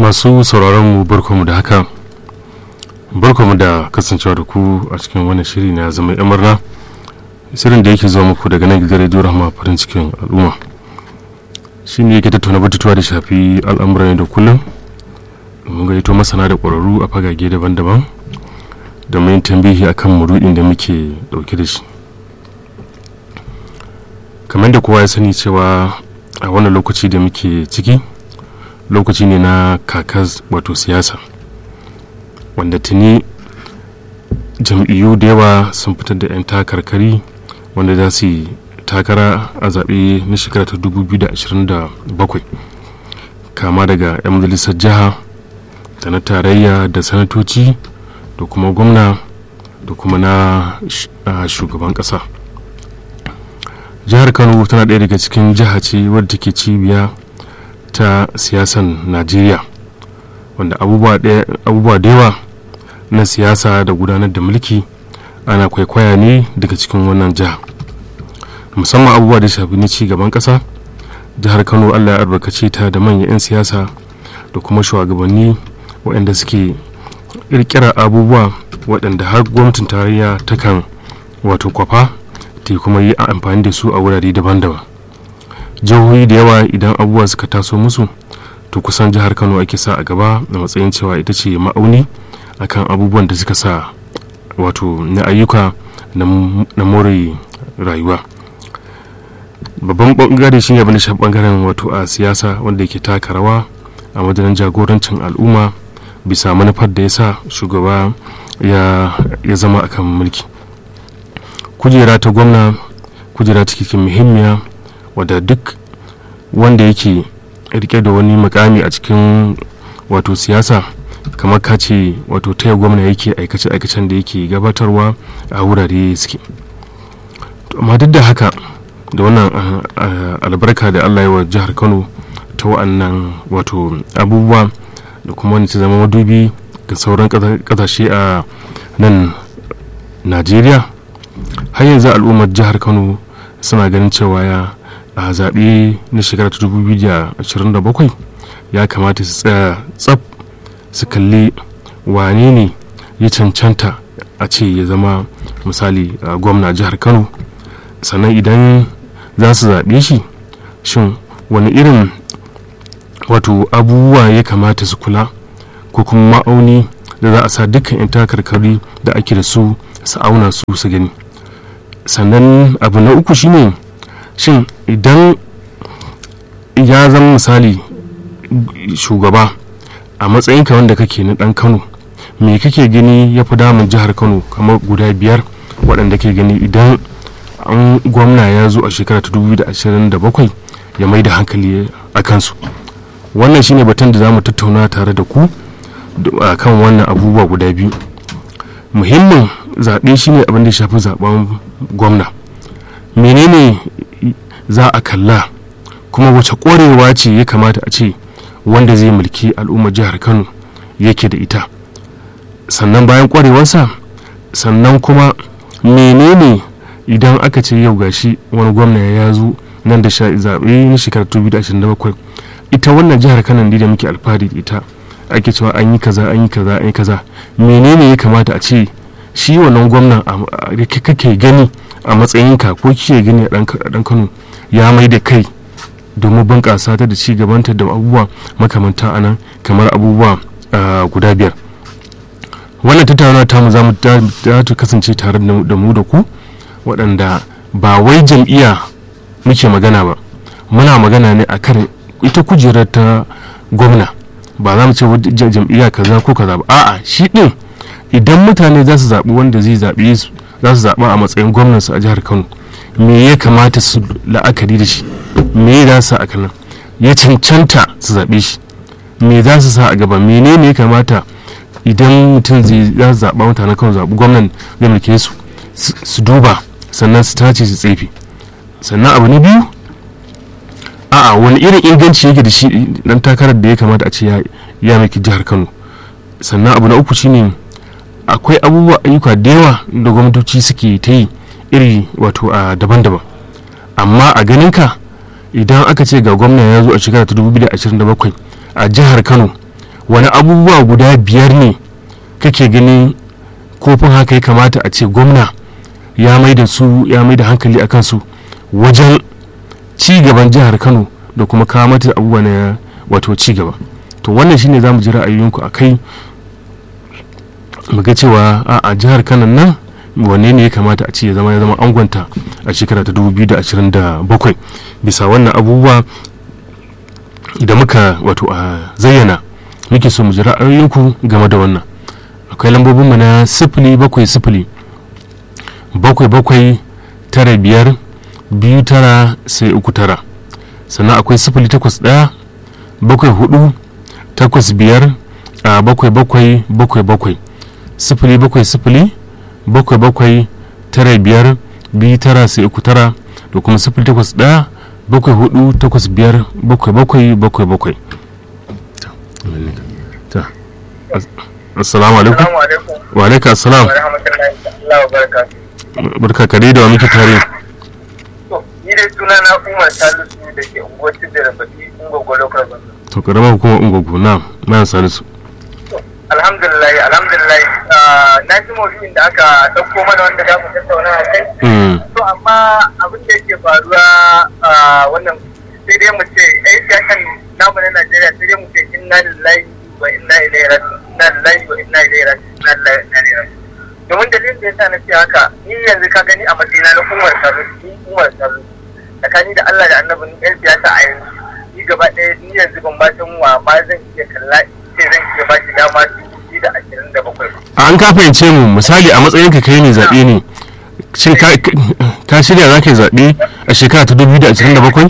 masu sauraron mu barkamu da haka barkamu da kasancewa da ku a cikin wannan shiri na zama yan murna shirin da yake zuwa muku daga nan gidan rediyo rahama farin cikin al'umma shi ne yake tattauna batutuwa da shafi al'amuran da kullum mun gaito masana da ƙwararru a fagage daban-daban domin tambihi akan muru'in da muke ɗauke da shi kamar da kowa ya sani cewa a wannan lokaci da muke ciki lokaci ne na kakas wato siyasa wanda tuni jam'iyyu da yawa sun fitar da 'yan takarkari wanda za su yi takara a zaɓe na shekara ta 2027 kama daga 'yan majalisar jiha da na tarayya da sanatoci da kuma gwamna da kuma na shugaban ƙasa jihar kano tana ɗaya daga cikin jiha ce wadda take cibiya ta siyasan najeriya wanda abubuwa da yawa na siyasa da gudanar da mulki ana kwaikwaya ne daga cikin wannan jiha musamman abubuwa da shafi na gaban ƙasa jihar kano allah ya albarkace ta da manyan 'yan siyasa da kuma shugabanni waɗanda suke ƙirƙira abubuwa waɗanda har gwamnatin tarayya takan wato kwafa ta kuma yi amfani da su a wurare daban-daban jihohi da yawa idan abubuwa suka taso musu to kusan jihar kano ake sa a gaba da matsayin cewa ita ce ma'auni akan abubuwan da suka sa wato na ayyuka na more rayuwa babban bangare shine abin da shafi bangaren wato a siyasa wanda yake taka rawa a wajen jagorancin al'umma bisa manufar da ya sa shugaba ya zama akan mulki kujera ta gwamna kujera ta cikin muhimmiya wadda duk wanda yake rike da wani mukami a cikin wato siyasa kamar ka ce wato taya gwamna yake aikace-aikacen da yake gabatarwa a wurare suke amma duk da haka da wannan albarka da allah wa jihar kano ta wa'annan wato abubuwa da kuma wani ta zama madubi ga sauran kasashe a nan najeriya har yanzu al'ummar jihar kano suna ganin cewa ya a zaɓe na shekara ta 2027 ya kamata su tsaya tsab su kalli wane ne ya cancanta a ce ya zama misali gwamna jihar kano sannan idan za su zaɓe shi shin wani irin wato abubuwa ya kamata su kula ko kuma ma'auni da za a sa dukkan 'yan takarkari da ake da su su auna su su gani sannan abu na uku shine shin idan ya zama misali shugaba a matsayinka wanda kake na dan kano me kake gani ya fi damun jihar kano kamar guda biyar waɗanda ke gani idan an gwamna ya zo a shekara ta 2027 ya mai da hankali a kansu wannan shine batun da za mu tattauna tare da ku a kan wannan abubuwa guda biyu muhimmin zaɓe shine abin da shafi zaɓen gwamna menene za a kalla kuma wace ƙwarewa ce ya kamata a ce wanda zai mulki al'ummar jihar kano yake da ita sannan bayan ƙwarewarsa sannan kuma menene idan aka ce yau gashi wani gwamna ya zo nan da zaɓe na shekarar 2027 ita wannan jihar kano da muke alfahari da ita ake cewa an yi kaza an yi kaza an yi kaza menene ya kamata a ce shi wannan gwamnan kake gani a matsayinka ko kike gani a dan kano ya mai da kai domin bunƙasa ta da ci gabanta da abubuwa makamanta a nan kamar abubuwa guda biyar wannan tattaunawa ta mu za mu ta kasance tare da mu da ku waɗanda ba wai jam'iyya muke magana ba muna magana ne a kan ita kujerar ta gwamna ba za mu ce jam'iyya kaza ko kaza ba a'a shi ɗin idan mutane za su zaɓi wanda zai zaɓe su za su zaɓa a matsayin gwamnansu a jihar kano me ya kamata su la'akari da shi me za su a kanan ya cancanta su zaɓe shi me za su sa a gaba menene ya kamata idan mutum zai za su zaɓa mutanen kano zaɓi gwamnan zai mulke su su duba sannan su tace su tsefe sannan abu na biyu a'a wani irin inganci yake da shi dan takarar da ya kamata a ce ya mulki jihar kano sannan abu na uku shine akwai abubuwa ayyuka da yawa da gwamnatoci suke ta yi iri wato a daban-daban amma a ganinka idan aka ce ga gwamna ya zo a shekara ta 2027 a jihar kano wani abubuwa guda biyar ne kake ganin kofin haka ya kamata a ce gwamna ya mai da su ya mai da hankali a kansu wajen ci gaban jihar kano da kuma kawo mata abubuwa na wato ci gaba to wannan shine za mu ji ra'ayoyinku a kai mu ga cewa a jihar kano nan wanne ne ya kamata a ce ya zama ya zama angonta a shekara ta 2027 bisa wannan abubuwa da muka wato a zayyana muke so mu ji ra'ayoyinku game da wannan akwai lambobinmu na sifili bakwai sifili bakwai bakwai tara biyar biyu tara sai uku tara sannan akwai sifili takwas ɗaya bakwai hudu takwas biyar a bakwai bakwai bakwai bakwai sifili bakwai sifili bakwai bakwai tara biyar biyu tara sai uku tara da kuma sifili takwas ɗaya bakwai hudu takwas biyar bakwai bakwai bakwai bakwai assalamu alaikum wa alaikum assalam barka kare da wa muke tare ni dai suna na umar salisu da ke unguwar da baki ungogo local government to karamar hukumar ungogo na na salisu alhamdulillah alhamdulillah na ji maudu'in da aka ɗauko mana wanda za mu tattauna a kai to amma abin da yake faruwa wannan sai dai mu ce ai siyasan namu na Najeriya sai dai mu ce inna lillahi wa inna ilaihi raji'un inna lillahi wa inna ilaihi raji'un inna lillahi wa inna ilaihi raji'un domin dalilin da yasa na ce haka ni yanzu ka gani a matsayina na umar sarru ni umar sarru tsakani da Allah da annabin yan siyasa a yanzu ni gaba ɗaya ni yanzu ban ba san wa ma zan iya kalla sai zan iya ba shi dama dubu da ashirin da bakwai an ka fahimce mu misali a matsayin ka kai ne zaɓe ne shin ka shirya za ka yi zaɓe a shekara ta dubu da ashirin da bakwai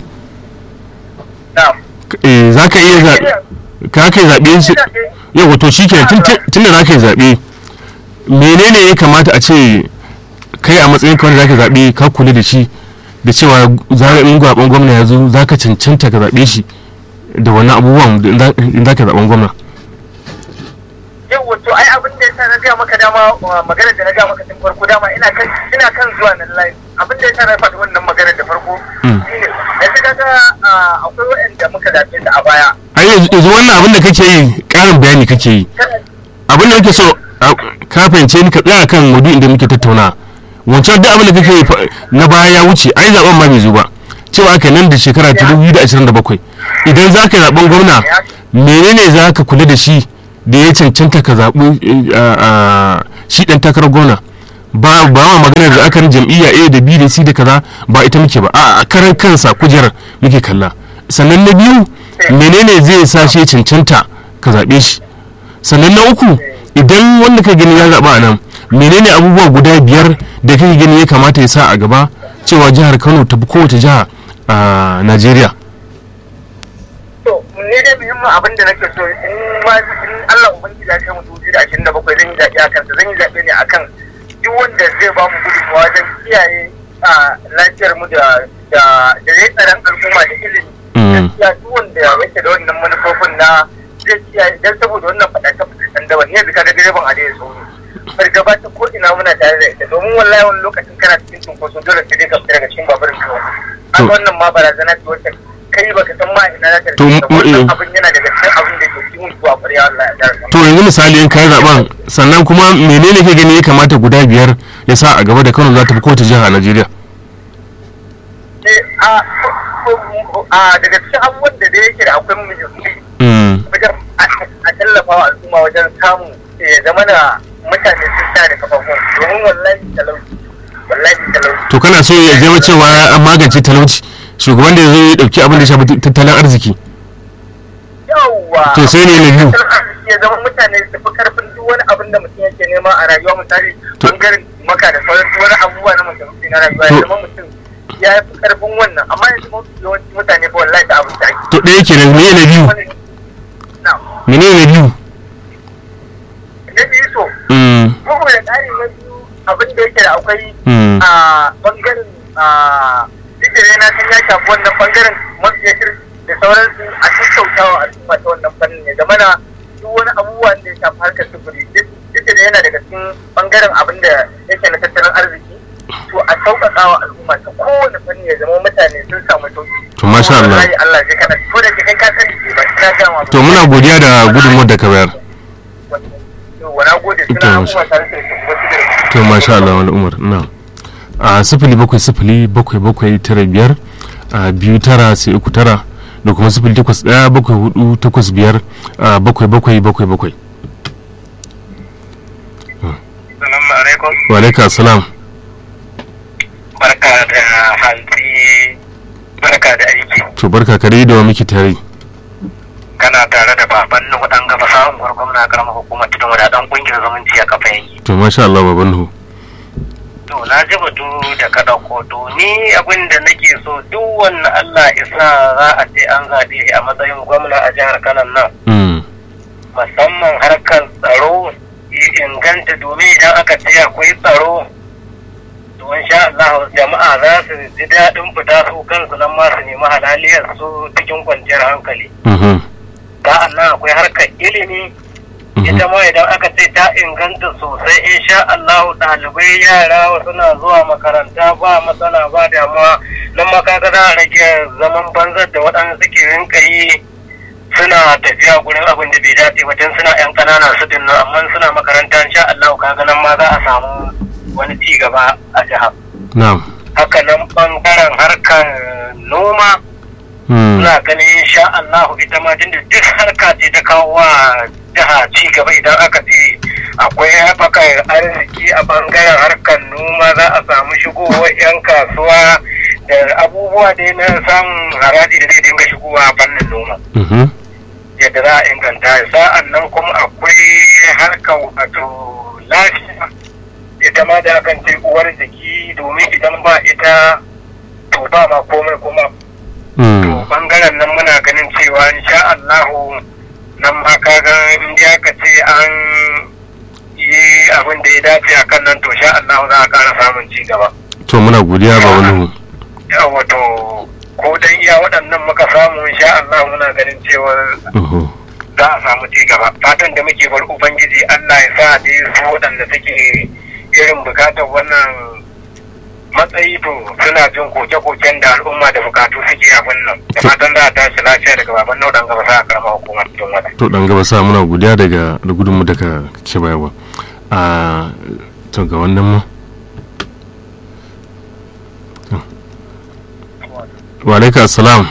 za ka iya zaɓe ka kai zaɓe yau wato shi ke tun da za ka yi zaɓe menene ya kamata a ce kai a matsayin kawai za ka zaɓe ka kula da shi da cewa in zaɓen gwamna ya zo za ka cancanta ka zaɓe shi da wannan abubuwan in za ka zaɓen gwamna yau wato ai abin da yasa na gaya maka dama magana da na gaya maka tun farko dama ina kan ina kan zuwa nan live abin da yasa na faɗi wannan magana da farko shine yanzu kaga akwai waɗanda muka zaɓe su a baya ai yanzu wannan abin da kake yi ƙarin bayani kake yi abin da kake so ka fahimce ni ka tsaya kan wadu inda muke tattauna wancan duk abin da kake yi na baya ya wuce ai zaben ma bai zo ba cewa aka nan da shekara ta 2027 idan za ka zaben gwamna menene za ka kula da shi da ya cancanta ka zaɓi shi ɗan takarar gwamna ba ba ma maganar da aka jam'iyya A da B da C da kaza ba ita muke ba a karan kansa kujerar muke kalla sannan na biyu menene zai sa shi cancanta ka zaɓe shi sannan na uku idan wanda ka gani ya zaɓa a nan menene abubuwa guda biyar da kake gani ya kamata ya sa a gaba cewa jihar kano ta fi kowace jiha a najeriya to ne dai muhimmin abin da nake so in ma in Allah ubangiji ya kai mu dubu da ashirin da bakwai zan yi zaɓe a kansa zan yi zaɓe ne akan duk wanda zai ba mu gudunmawa wajen kiyaye lafiyar mu da da da zai tsaron al'umma da ilimi gaskiya duk wanda yake da wannan manufofin na zai kiyaye dan saboda wannan faɗace-faɗacen daban ne yanzu ka ga direban a da ya so fargaba ta ko ina muna tare da ita domin wallahi wani lokacin kana cikin cunkoso dole sai dai ka fita daga cikin baburin kawai an wannan ma barazana ce wacce kai baka san ma ina za ta rike wannan abin yana daga cikin abin da ke cikin zuwa ƙwarya Allah ya dara to yanzu misali in kai zaben sannan kuma menene ke gani ya kamata guda biyar ya sa a gaba da Kano za ta fi kowace jiha a Najeriya a daga cikin abubuwan da da yake da akwai muhimmi a tallafa wa al'umma wajen samu ya zama da mutane sun sa da kafafun domin wallahi talauci wallahi talauci to kana so ya zama cewa an magance talauci shugaban da ya zo ya dauki abin da shafi tattalin arziki yawwa to sai ne na biyu ya zama mutane su fi karfin duk wani abin da mutum yake nema a rayuwa misali bangaren maka da sauran duk wani abubuwa na mutum na rayuwa ya zama mutum ya fi karfin wannan amma yanzu mafi yawanci mutane ba wallahi da abin da ake to ɗaya kenan me na biyu mene na biyu na biyu so bugu da ƙari na biyu abin da yake da akwai a bangaren sigire na san ya shafi wannan bangaren mafiyatir da sauransu a tattautawa al'umma ta wannan fannin ya zama na duk wani abubuwan da ya shafi harkar sufuri duk da yana daga cikin bangaren abin da yake na tattalin arziki to a sauƙaƙa wa al'umma ta kowane fanni ya zama mutane sun samu sauƙi to masha Allah Allah zai kana ko da kai ka sani ba na gama to muna godiya da gudunmuwar da ka bayar wana gode To, suna masha- abubuwa tare da wasu da to masha Allah wani umar na a sifili bakwai sifili bakwai bakwai tara biyar a biyu tara sai uku tara da kuma sifili takwas ɗaya bakwai hudu takwas biyar a bakwai bakwai bakwai bakwai Salamu alaikum. wa alaika salam Barka da hantsi. Barka da aiki. to barka kare da wa miki tare Kana tare da baban Nuhu dan gaba samun gwargwam na karamar hukumar tudun wada dan kungiyar zumunci a kafa yanki. to masha Allah baban nuhu To na ji batu da ka ɗauko to ni abin da nake so duk wannan Allah isa za a ce an zaɓe shi a matsayin gwamna a jihar Kano nan. Mm, musamman harkar tsaro ya inganta domin idan aka ce akwai tsaro to insha Allah jama'a za su ji daɗin fita su kansu nan ma su nemi halaliyar su cikin kwanciyar hankali mhm, sa'an nan akwai harkar ilimi mhm. ita ma idan aka ce ta inganta sosai insha Allah ɗalibai yara suna zuwa makaranta ba matsala ba damuwa nan ma kaga za a rage zaman banzar da waɗansu suke rinka yi suna tafiya gurin abin da bai dace ba tun suna yan ƙananan su din nan amma suna makaranta insha Allah kaga nan ma za a samu wani ci gaba a jihar na'am haka nan bangaren harkar noma Mm, ina ganin insha Allah ita ma tunda duk harka ce ta kawo wa jiha ci gaba idan aka ce akwai haɓakar arziki a bangaren harkar noma za a samu shigowar 'yan kasuwa da abubuwa dai na samun haraji da zai dinga shigowa a fannin noma mhm, yadda za a inganta sa'an nan kuma akwai harkar wato lafiya ita ma da akan ce uwar jiki domin idan ba ita to ba ma komai kuma mm, bangaren nan muna ganin cewa insha Allahu nan ma kaga in dai aka ce an yi abin da ya dace a kan nan to sha Allahu za a ƙara samun ci gaba. to muna godiya baban nuhu Yawa to ko dan iya waɗannan muka samu insha Allah muna ganin cewa Mhm, za a samu ci gaba. Fatan da muke bar Ubangiji Allah ya sa da su waɗanda suke irin bukatar wannan matsayi to suna jin koke-koken da al'umma da bukatu suke abin nan da fatan za a tashi lafiya daga baban nau dan gaba sa a karama hukumar cikin wata. to dan gaba sa muna godiya daga da gudunmu da ka ke bayarwa a to ga wannan mu wa alaika salam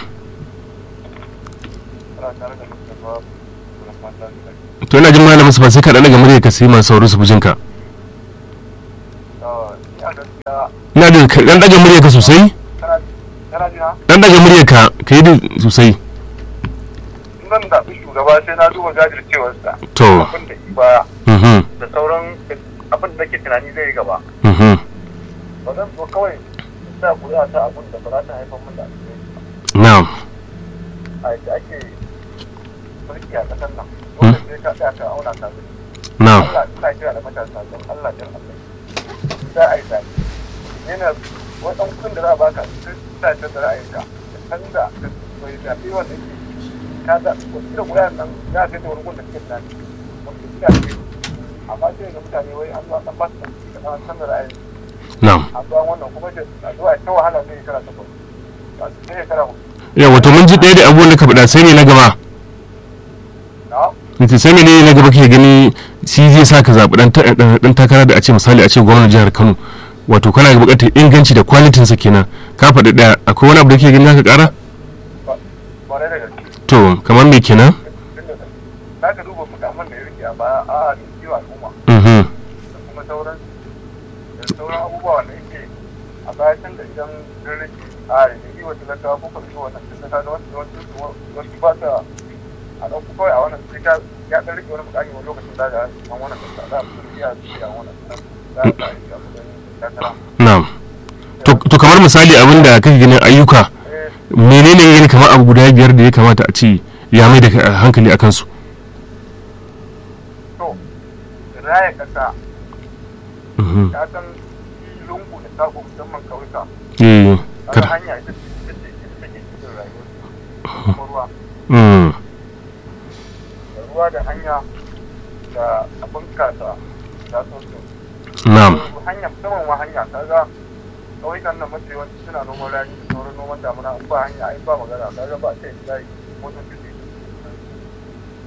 to ina jin malamin su ba sai ka dan daga murya ka sai masu sauraro su bujinka ina da ka dan daga murya ka sosai dan daga murya ka ka yi da sosai zan zaɓi shugaba sai na duba jajircewarsa to abin da baya mhm da sauran abin da nake tunani zai yi gaba mhm ba zan so kawai in sa kuri'a ta abin da ba za ta haifar min da alheri na'am a yadda ake mulki a ƙasar nan dole sai ka tsaya ka auna ka gani na'am Allah ina kira da matasa don Allah don Allah za a yi zaɓe yana wadan kudin da za a baka sai sa ta da ra'ayinka ka canza ka bai zaɓe wanda ke ka zaɓi ko kira kuri'a nan za a kai ta wani gun da kake tunani wanda kira ce amma sai ga mutane wai an zo an ba su ɗauki ka canza ra'ayin na'am a zuwa wannan kuma da a zuwa ta wahala sai shekara takwas ba su sai shekara hudu ya wato mun ji ɗaya da abubuwan da ka faɗa sai ne na gaba na Nace sai ne na gaba ke gani shi zai sa ka zaɓi ɗan ta- ɗan ɗan takara da a ce misali a ce gwamnan jihar Kano wato kana da buƙatar inganci da kwalitin sa kenan ka faɗi ɗaya akwai wani abu da ke gani zaka ƙara ba da gaske to kamar me kenan tunda za ka duba mukamman da ya rike a baya a da kiwa al'umma mhm da kuma sauran da sauran abubuwa wanda yake a baya tun da idan sun rike a da yi wa talakawa ko kwanci wannan tun da kaga wasu wasu wasu ba ta a ɗauku kawai a wannan sai ka ya ɗan rike wani mukami wani lokacin da ga an wannan da za a fi iya su a wannan za a sa aiki a matsayin takara na'am to to kamar misali abin da kake ganin ayyuka eh menene ya gani kamar abu guda biyar da ya kamata a ce ya mai da ka- hankali a kansu to raya kasa mhm ta san lungu da sako musamman kauyuka eh kaga kar hanya ita ce ita ce ita take cikin rayuwar kuma ruwa mm da ruwa da hanya da abin kasa da sosu na'am hanya musamman ma hanya kaga kauyukan nan mafi yawanci suna noman rani da sauran noman damuna in ba hanya ai ba magana kaga ba ce da yi motar da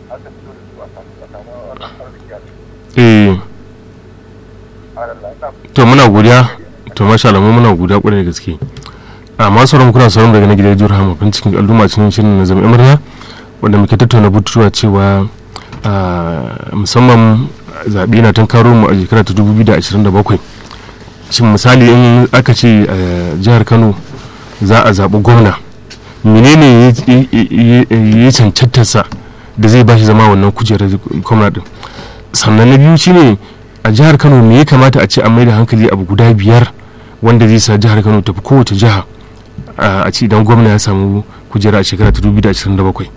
aka fito da su a samu a samu wannan arziki a eh cikin Allah ina to muna godiya to masha Allah mu muna godiya kwarai da gaske a masu sauran kuna sauran daga na gidan jihar hamafin cikin al'umma cikin shirin na zama murna wanda muke tattauna bututuwa cewa a, musamman zaɓe na tunkaro mu a shekara ta 2027 shin misali in aka ce a jihar kano za a zaɓi gwamna menene ya- ya ya- ya cancantarsa da zai bashi zama wannan kujerar gwamna din sannan na biyu shine a jihar kano me ya kamata a ce an maida hankali abu guda biyar wanda zai sa jihar kano tafi kowace jiha a a ce idan gwamna ya samu kujera a shekara ta 2027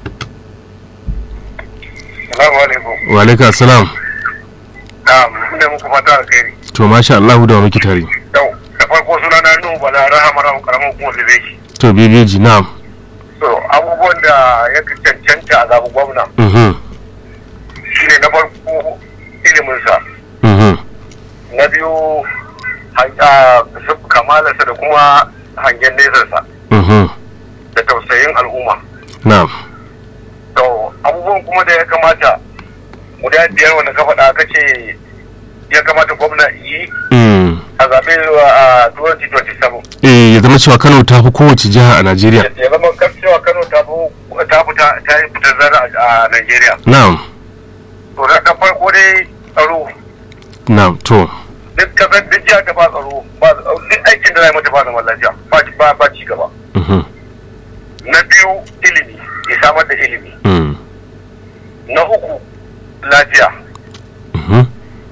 Salamu alaikum. wa alaika assalam Na'am, ina muku fata alkhairi. to masha Allah da wa muke tare Yau, da farko suna na Nuhu Bala Rahama Rahama karamin kuma Zubeki. to bebeji na'am So, abubuwan da ya cancanta a zaɓi gwamna mhm shine na farko iliminsa, mhm na biyu han- ah, sif- kamalarsa da kuma hangen nesarsa mhm da tausayin al'umma. na'am To, abubuwan kuma da ya kamata guda biyar wanda ka faɗa ka ce ya kamata gwamna yi mm. a zaɓe a 2027. eh ya zama cewa Kano ta fi kowace jiha a Najeriya ya zama kan cewa Kano ta fi ta fita ta yi fitar zara a Najeriya. na'am To na ta farko dai tsaro na'am to duk kasar duk jihar da ba tsaro ba duk aikin da za a yi mata ba zaman lafiya ba ci- ba ba ci gaba. mhm Na biyu ilimi ya samar da ilimi. mm. Na uku lafiya mhm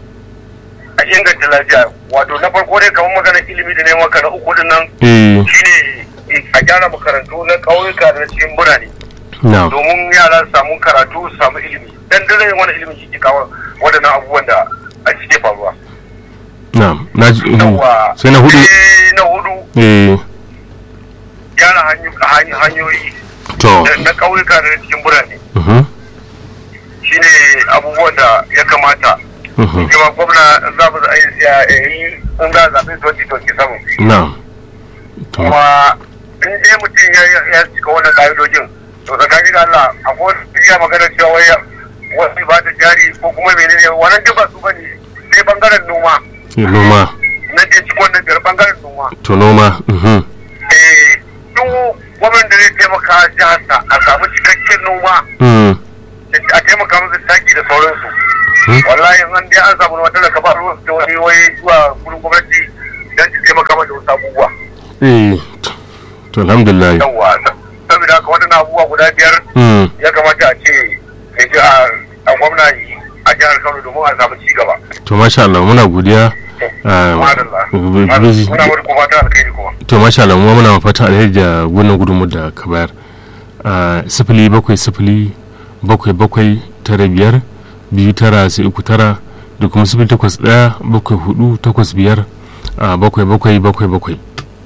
a inganta lafiya wato na farko dai kamar maganar ilimi da neman ka na uku din nan eh shine a gyara makarantu na ƙauyuka da na cikin birane. na'am domin yara su samu karatu su samu ilimi dan dare wani ilimi shi ke kawo waɗannan abubuwan da a cike faruwa na'am na ji mhm. Yawwa. sai na hudu Sai na hudu eh gyara hanyo- hany- hanyoyi to da- na ƙauyuka da na cikin birane mhm shine abubuwan da ya kamata mhm kuma gwamna za mu yi yi in za a zaɓi 2027 na'am to kuma in dai mutum ya ya cika wannan ƙa'idojin to tsakanin da Allah akwai wasu ya magana cewa wai wasu ba da jari ko kuma menene wannan duk ba su bane sai bangaren noma eh, noma na je cikin wannan biyar bangaren noma to noma mhm eh duk gwamnan da zai taimaka jiharsa a samu cikakken noma mm. da a taimaka musu taki da sauransu Hmm. wallahi in an dai an samu wata da kafa ruwan da wani wai zuwa gurin gwamnati don su taimaka mata wasu abubuwa eh to- to alhamdulillah yawwa saboda haka waɗannan abubuwa guda biyar mm. ya kamata a ce ya ji a a gwamna yi a jihar Kano domin a samu ci gaba. to masha Allah muna godiya ah, Madalla. b- Muna b- wani kuma ta alkhairi kuma. to masha Allah mu muna fata alheri da wannan gudunmu da ka bayar a sifili bakwai sifili bakwai bakwai tara biyar biyu tara sai uku tara da kuma sifili takwas ɗaya bakwai hudu takwas biyar a bakwai bakwai bakwai bakwai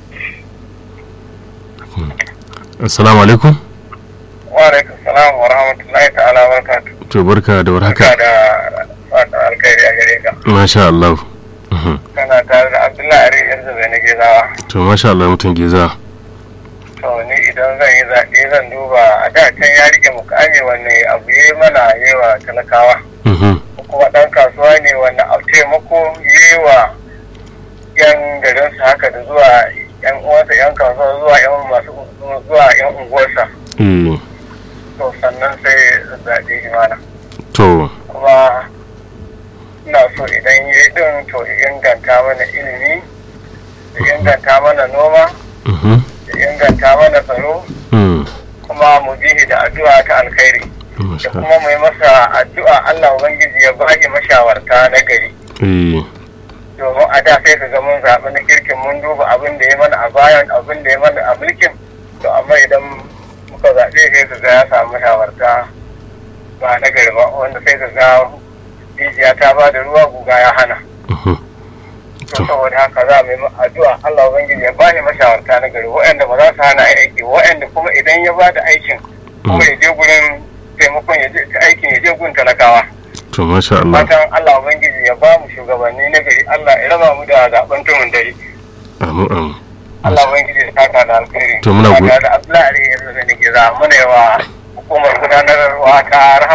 Hmm. assalamu alaikum Wa alaikum salam wa rahmatullahi ta'ala wa barakatuh. to barka da warhaka Barka da fata alkhairi a gare ka. masha Allah Mhm. Kana tare da Abdullahi Ari yanzu bai na gezawa. to masha Allah mutum geza To ni idan zan yi zaɓe zan duba a da can ya rike mukami wanne abu ya yi mana yi wa talakawa. Mhm. Kuma ɗan kasuwa ne wanda a taimako yi wa yan garinsa haka da zuwa yan uwansa yan kasuwa zuwa yan masu zuwa yan unguwarsa. eh To sannan sai zaɓe imana. to Kuma ina so idan yi ɗin to ya inganta mana ilimi, ya inganta mana noma, Mhm. ya inganta mana tsaro, Mm. kuma mu bihi da addu'a ta alkhairi. masha da Allah kuma mu yi masa addu'a Allah Ubangiji ya baki mashawarta na gari eh domin a da sai ka ga mun zaɓi na kirkin mun duba abin da ya mana a bayan abin da ya mana a mulkin to amma idan muka zaɓe sai ka ga ya samu mashawarta ba na gari ba wanda sai ka ga rijiya ta ba da ruwa guga ya hana Mhm. to To. saboda haka za mu yi addu'a Allah Ubangiji ya bani mashawarta na gari waɗanda ba za su hana aiki waɗanda kuma idan ya ba da aikin kuma ya je gurin taimakon ya je aikin ya je gun talakawa to masha Allah fatan Allah Ubangiji ya ba mu shugabanni na gari Allah ya raba mu da zaben tumun dare amin amin Allah Ubangiji ya saka da alkhairi To muna go- Ba tare da Abdullahi Ali yanzu da nake za mu ne wa hukumar gudanarwa ta rahama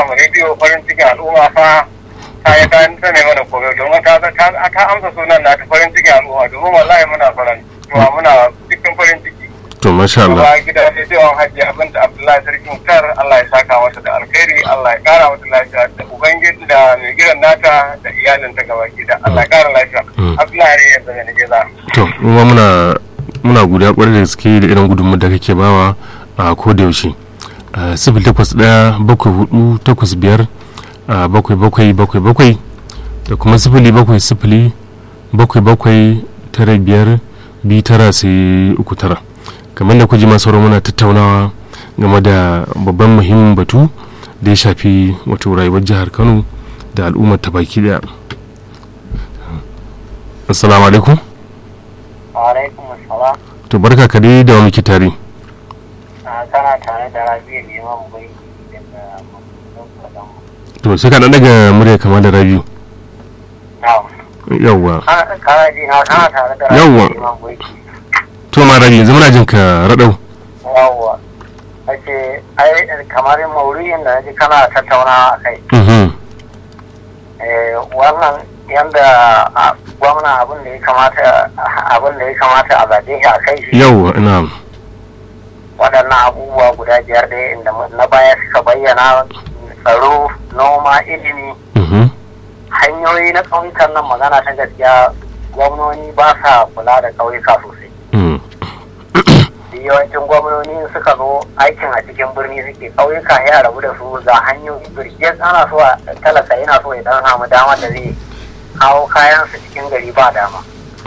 rahama rediyo farin cikin al'umma fa ta yi ta ta ne mana koyo domin ta ta ta amsa sunan na ta farin cikin al'umma domin wallahi muna farin cewa muna cikin farin ciki to masha Allah kuma gidan rediyon hajji abinda abdullahi sarki mutar Allah ya saka masa da alkhairi Allah ya kara mata lafiya da ubangiji da mai gidan nata da iyalinta gaba gida Allah ya kara lafiya Mm. abdullahi ya zama ne gida to kuma muna muna godiya kwarai da gaske da irin gudunmawar da kake bawa a koda yaushe sifil takwas ɗaya bakwai hudu takwas biyar a bakwai bakwai bakwai bakwai da kuma sifili bakwai sifili bakwai bakwai tara biyar biyu tara sai uku tara kamar da kuji masu sauran muna tattaunawa game da babban muhimmin batu da ya shafi wato rayuwar jihar kano da al'ummar ta baki daya assalamu alaikum alaikum assalam to barka ka dai da wa muke tare kana tare da rabi'u liman bai daga mamman to sai ka dan daga murya kamar da rabiu yawwa kana ji na kana tare da Yawwa. rabi'u liman bai to ma rabi yanzu muna jin ka radau yawwa ake ai kamar mauriyin da naji kana tattauna a kai mhm Eh, wannan yanda a, gwamna abin da ya kamata abin da ya kamata a zaɓe shi a kai shi yawwa ina waɗannan abubuwa guda biyar da inda na baya suka bayyana tsaro noma ilimi mhm hanyoyi na ƙauyukan nan magana ta gaskiya gwamnoni ba sa kula da ƙauyuka sosai mm Duk yawancin gwamnoni suka zo aikin a cikin birni suke ƙauyuka ya rabu da su ga hanyoyi birgiyar ana so a talaka yana so ya dan samu dama da zai kawo kayansu cikin gari ba dama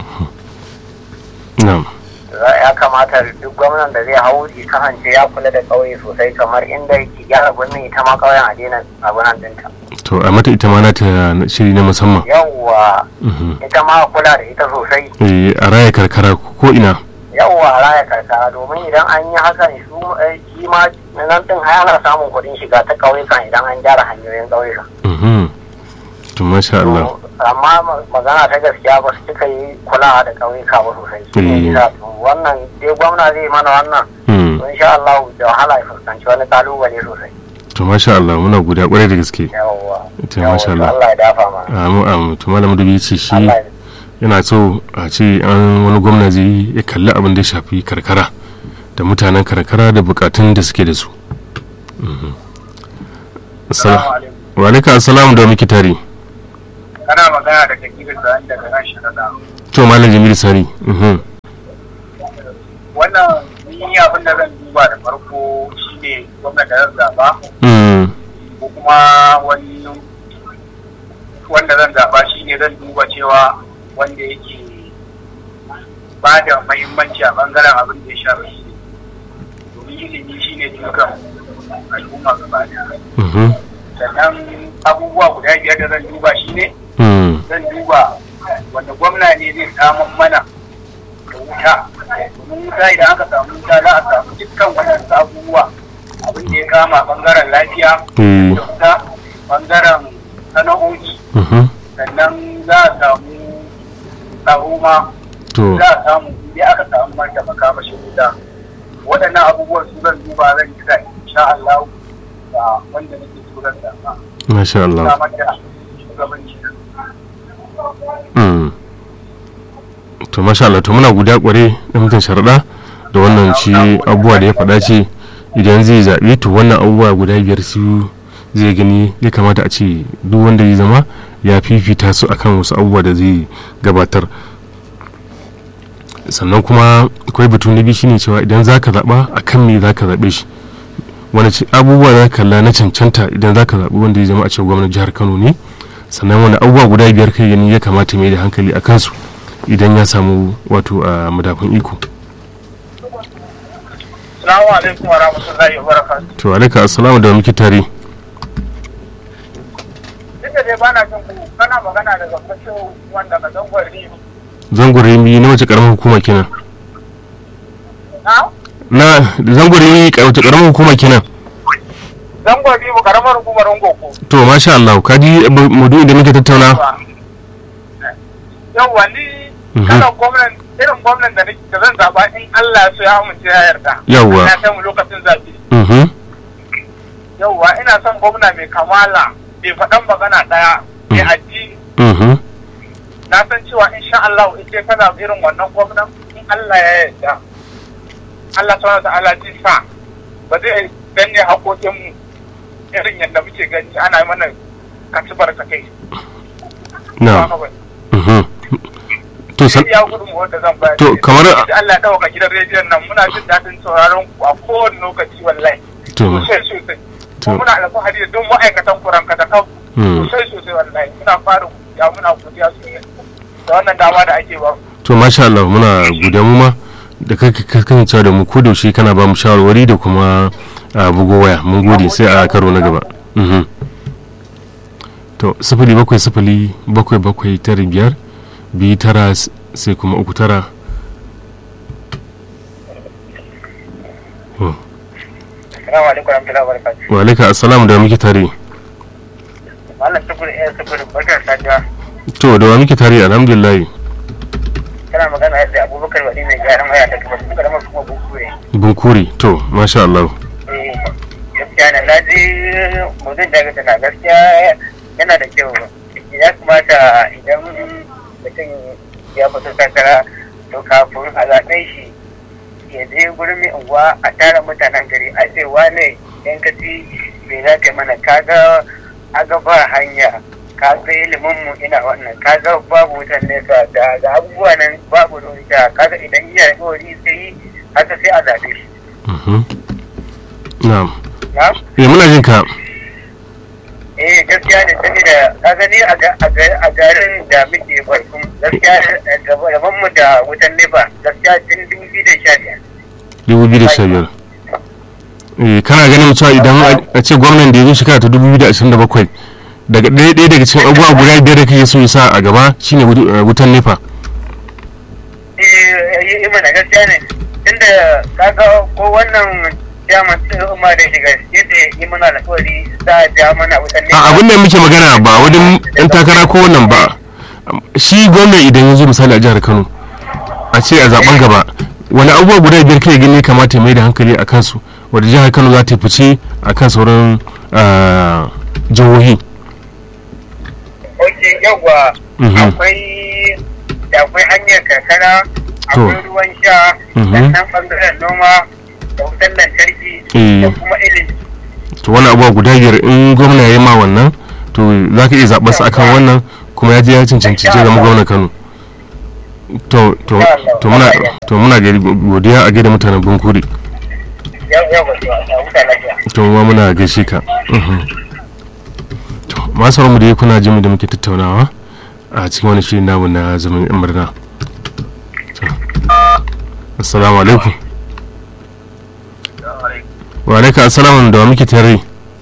na'am Za- ya kamata duk gwamnan da zai hau ya kasance ya kula da ƙauye sosai kamar inda yake gyara birnin ita ma ƙauyen a daina abunan dinta to a mata ita ma na ta shiri na musamman yawwa mhm ita ma a kula da ita sosai eh a raya karkara ko ina yawwa a raya karkara domin idan an yi haka ne su eh, shi ma nan din har ana samun kuɗin shiga ta ƙauyukan idan an gyara hanyoyin ƙauyukan mhm to masha Allah To, amma ma- magana ta gaskiya ba su cika yi kulawa da ƙauyuka ba sosai Shi ne Eh. yasa, to, wannan dai gwamna zai mana wannan mm to insha Allah da wahala ya fuskanci wani kalubale sosai to masha Allah muna godiya kwarai da gaske yawwa To, Yawwa, masha to Allah. Allah ya dafa mana amu amu to malam dubi ce shi Allah ya yana so a ce an wani gwamna zai yi ya kalli abin da ya shafi karkara da mutanen karkara da bukatun da suke da su Mhm. Assala- wa alaikum assalamu da muke tare kana magana da kakirin da an daga nan sharaɗa to malam jamilu sani mhm. wannan ni abin da zan duba da farko shine gwamnati da zan zaba Mm, ko kuma wani wanda zan zaba shine zan duba cewa wanda yake ba da mahimmanci a bangaren abin da ya shafi ilimi domin ilimi shine dukan al'umma gaba daya mhm, sannan abubuwa guda biyar da zan duba shine mm, zan duba wanda gwamna ne zai samun mana da wuta domin wuta idan aka samu wuta za a samu dukkan wannan abubuwa abin da ya kama bangaren lafiya eh, da wuta bangaren sana'o'i mhm. sannan za a samu tsaro ma to za a samu idan aka samu mata makamashin wuta waɗannan abubuwan su zan duba zan yi da insha Allah da wanda nake so zan zama masha Allah samar da shugabanci Mm. to masha Allah to muna guda kware da mutum sharaɗa da wannan shi abubuwa da ya faɗa ce idan zai zaɓe to wannan abubuwa guda biyar su zai gani ya kamata a ce duk wanda zai zama ya fifita su akan wasu abubuwa da zai gabatar sannan kuma akwai batu na biyu shine cewa idan za ka zaɓa a kan me za ka zaɓe shi wani ci- abubuwa za ka kalla na cancanta idan za ka zaɓi wanda ya zama a ce gwamnan jihar kano ne sannan wani abubuwa guda biyar kai gani ya kamata mai da hankali a kansu idan ya samu wato a madafin iko Assalamu alaikum wa rahmatullahi wa barakatuh. to alaika assalamu da muke tare Duk da dai bana jin ku kana magana daga kashin wanda ka zangon rimi. zangon remi na wace karamar hukuma kenan Na? na zangon remi ka- wace karamar hukuma kenan Zangon rimi karamar hukumar Ngoko. to masha Allah ka ji maudu'in da muke tattauna Yawwa ni Mhm. kana gwamnan irin gwamnan da nake da zan zaba in Allah ya so ya amince ya yarda. Yawwa. Ya kai mu lokacin zabi. mhm yauwa ina son gwamna mai kamala mai faɗan magana ɗaya mai addini mhm na san cewa insha Allah in ce kana irin wannan gwamnan in Allah ya yarda Allah subhanahu wa ta'ala zai sa ba zai danne haƙoƙin mu irin yadda muke gani ana yi mana katibar ta kai na mhm to san ya gudun wanda zan bayar To, kamar- Insha Allah ya dauka gidan rediyon nan muna jin daɗin sauraron ku a kowane lokaci wallahi to sosai sosai To. kuma muna alfahari da duk ma'aikatan kuranka da kan Mm. sosai sosai wallahi muna fara ya muna godiya sosai da wannan dama da ake ba to masha Allah muna godiya mu ma da kake kasancewa da mu ko da yaushe kana ba mu shawarwari da kuma a bugo waya mun gode sai a karo na gaba mhm to sifili bakwai sifili bakwai bakwai tara biyar biyu tara s- sai kuma uku tara Oh, assalamu alaikum warahmatullahi wabarakatuh wa alaika assalamu da wa muke tare mallam tukur eh tukur barkar safiya to da wa muke tare alhamdulillah kana magana da abubakar wani mai gyaran waya da kuma suka zama kuma bukure bunkuri to masha Allah eh gaskiya na na ji mutum da ga tana gaskiya yana da kyau ya kamata idan mutum ya fito takara to kafin a zaɓe shi ya je gurin mai unguwa a tara mutanen gari a ce wane yan ka ci me za ka yi mana kaga aga ba hanya kaga ilimin mu ina wannan kaga babu wutan nesa da ga abubuwa nan babu ruwa kaga idan iya alƙawari sai yi haka sai a zaɓe shi mhm na'am na eh muna jin ka eh gaskiya ne saboda ka gani a ga- a ga- a garin da muke barkun gaskiya eh, gaban mu da wutan nefa gaskiya tun dubu biyu da sha biyar 2015 eh kana ganin cewa idan a- a ce gwamnan da ya zo shekara ta 2027 daga ɗaya ɗaya daga cikin abubuwa guda biyar da kake so ya sa a gaba shine wutu- eh, wutan nefa eh yi mana gaskiya ne tunda kaga ko wannan jaman umma da shiga yadda yi mana alƙawari za a ja mana wutan nefa a abin da muke magana ba wajen yan takara ko wannan ba shi gwamnan idan ya zo misali a jihar kano a ce a zaben gaba wani abubuwa guda biyar kai gani kamata ya mai da hankali a kansu wadda jihar kano za ta yi fice a kan sauran ah, jihohi ok yawwa Mhm. akwai da akwai hanyar karkara akwai To. ruwan sha Mhm. sannan bangaren noma da wutan lantarki Eh. da kuma ilimi to wani abubuwa guda biyar in gwamna ya yi ma wannan to za ka iya zaɓar sa akan wannan kuma ya je ya cancanci ya zama gwamna kano to to to muna to muna gari- godiya a gaida mutanen bunkuri yau yau ba su a wuta lafiya to ma muna gaishe ka Mhm. to masu mu da kuna jin mu da muke tattaunawa a cikin wani shirin namu na zaman yan murna To. assalamu alaikum wa alaikum assalamu da wa muke tare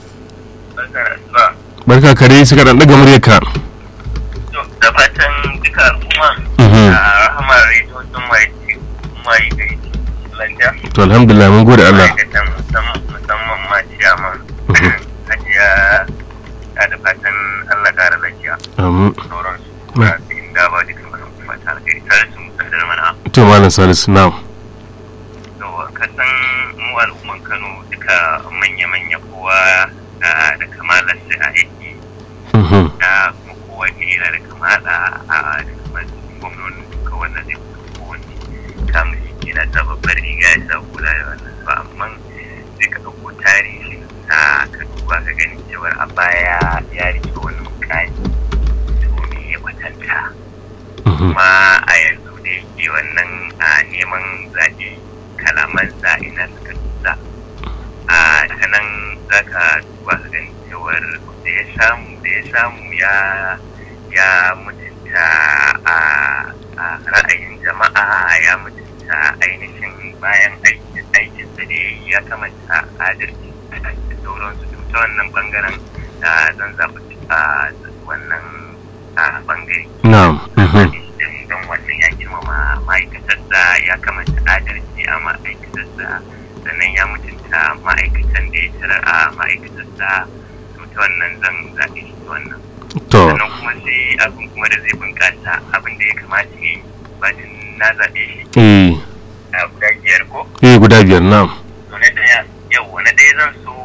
barka kare suka dan daga muryarka da fatan duka al'umma Mhm. a rahamar rediyo sun mai mai gari lafiya to alhamdulillah mun gode Allah ma'aikatan musamman musamman ma ciyaman Mhm. hajiya ta da fatan Allah ƙara lafiya Amin. sauransu Mm. ba su inda ba duka mana fata alheri tare su musadar mana to malam salisu na yawa kasan mu al'umman Kano duka manya-manya kowa ah, da kamalar su a aiki Mhm. da kuma kowa ne yana da kamala a da kamar gwamnonin duka wannan zai kuma kowanne kamun shi yana ta babbar riga ya sa kula da wannan ba amma sai ka ɗauko tarihi a ka duba ka gani cewar a baya ya rike wani mukami to me ya kwatanta Mhm. kuma a yanzu da yake wannan a neman zaɓe kalamansa ina suka tusa a ta nan za ka duba ka gani cewar da ya samu da ya samu ya ya mutunta a a ra'ayin jama'a ya mutunta ainihin bayan aikin aikinsa da ya yi ya kamanta adalci da sauransu to ta wannan bangaren da zan zaɓi a wannan a bangare na'am Mhm. don wannan ya girmama ma'aikatarsa ya kamata adalci a ma'aikatarsa sannan ya mutunta ma'aikatan da ya tarar a ma'aikatarsa to ta wannan zan zaɓe shi ta wannan to sannan kuma sai abin kuma da zai bunƙasa abin da ya kamata ya yi bacin na zaɓe shi eh a guda biyar ko eh guda biyar na'am to na ɗaya yau na ɗaya zan so ya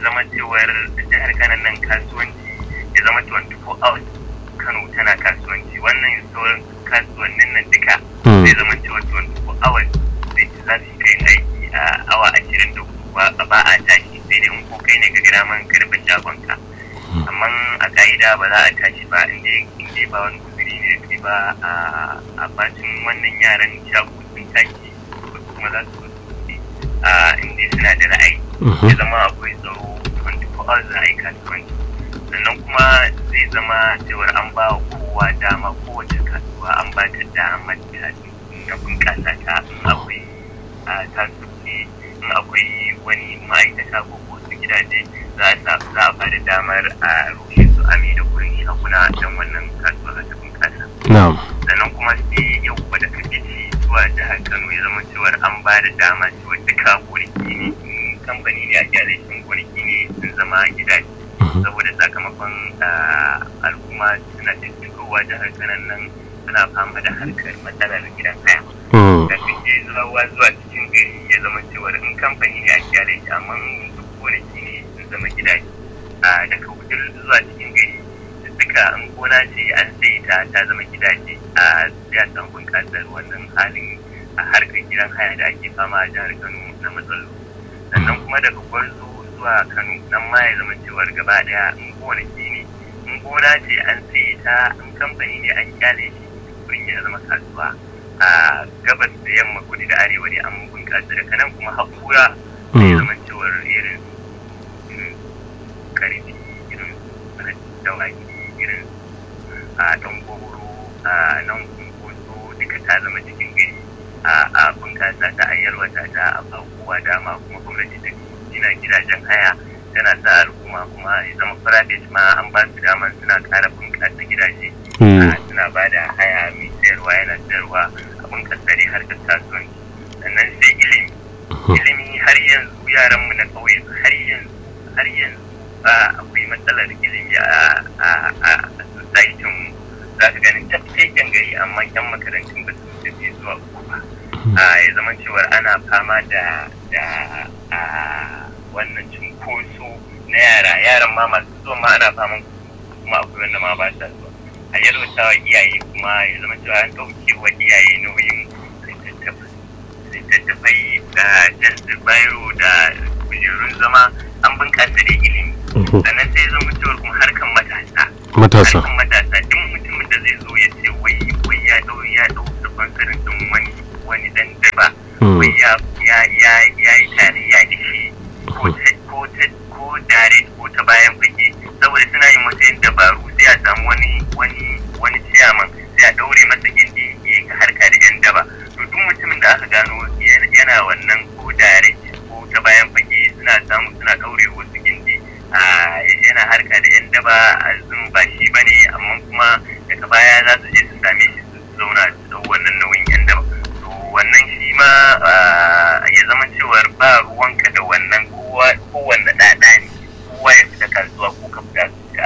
zama cewar jihar Kano nan kasuwanci ya zama 24 hours Kano tana kasuwanci wannan sauran kasuwannin nan duka Mm. zai zama cewa 24 hours zai ci za su kai aiki a awa 24 ba ba a tashi sai dai in ko kai ne ka gida man karfin shagonka amma a ka'ida ba za a tashi ba inda inda ba wani kuzuri ne kai ba a a bacin wannan yaran shago sun tashi kuma za su zo a inda suna da ra'ayi Mhm. ya zama akwai tsaro 24 hours za a yi kasuwanci sannan kuma zai zama cewar an ba wa kowa dama kowace kasuwa an ba ta dama ta na bunƙasa ta in akwai a tasiri in akwai wani ma'aikata ko wasu gidaje za a sa za a ba da damar a rushe su ami da gurin shaguna don wannan kasuwa za ta bunƙasa na'am sannan kuma sai yau kuma da kake ci zuwa jihar Kano ya zama cewar an ba da dama cewa duka gonaki ne in kamfani ne a gyara shi gonaki ne sun zama gidaje Mhm. saboda sakamakon ah, al'umma suna da shigowa jihar Kano nan suna fama da harkar matsalar gidan haya Mm. da suke zuwa zuwa cikin gari ya zama cewar in kamfani ne a gyara shi amma in duk gonaki ne sun zama gidaje a daga wudil zuwa cikin gari duka in gona ce an sai ta ta zama gidaje a ya san bunƙasar wannan halin a harkar gidan haya da ake fama a jihar Kano na matsaloli sannan kuma daga gwarzo zuwa Kano nan ma ya zama cewar gaba daya in gonaki ne in gona ce an sai ta in kamfani ne an kyale shi wurin ya zama kasuwa a gabas da yamma kudu da arewa ne an bunƙasa daga nan kuma hakura ya Mm. zama cewar irin irin karfi irin dawaki irin a ɗan goro a nan kunkoso duka ta zama cikin gari a a bunƙasa ta a yalwata ta a ba kowa dama kuma gwamnati ta gina gidajen haya tana sa al'umma kuma ya zama private ma an ba su dama suna ƙara bunƙasa gidaje Mm. a suna ba da haya mai sayarwa yana sayarwa a bunƙasa dai harkar kasuwanci sannan sai ilimi ilimi har yanzu yaran mu na ƙauye har yanzu har yanzu ba akwai matsalar ilimi a a a a society mu za ka ganin ta cikin gari amma yan makarantun ba su tafi zuwa uku ba a ya zama cewar ana fama da da a wannan cunkoso na yara yaran ma masu zuwa ma ana faman kuma akwai wanda ma ba sa zuwa a yalwata wa iyaye kuma ya zama cewa an ɗauke wa iyaye nauyin littattafai littattafai da jasir bayo da kujerun zama an bunƙasa da ilimi Mhm. sannan sai zama cewar kuma harkan matasa matasa harkan matasa duk mutumin da zai zo ya ce wai wai ya ɗau ya ɗau sponsorin ɗin wani wani dan daba Mm. wai ya ya ya ya yi tarayya da shi ko ta ko ta ko dare ko ta bayan fage saboda suna yin wasu yin dabaru sai a samu wani wani wani ciyaman sai a ɗaure masa gindi ya yi harka da yan daba to duk mutumin da aka gano yana yana wannan ko dare ko ta bayan fage suna samu suna ɗaure wasu gindi a yana harka da yan daba a zun ba shi bane amma kuma daga baya za su je su same shi su zauna su ɗau wannan nauyin yan daba to wannan shi ma ah, ya zama cewar ba ruwanka da wannan kowa kowanne ɗaɗa ne kowa ya fita kasuwa ko ka fita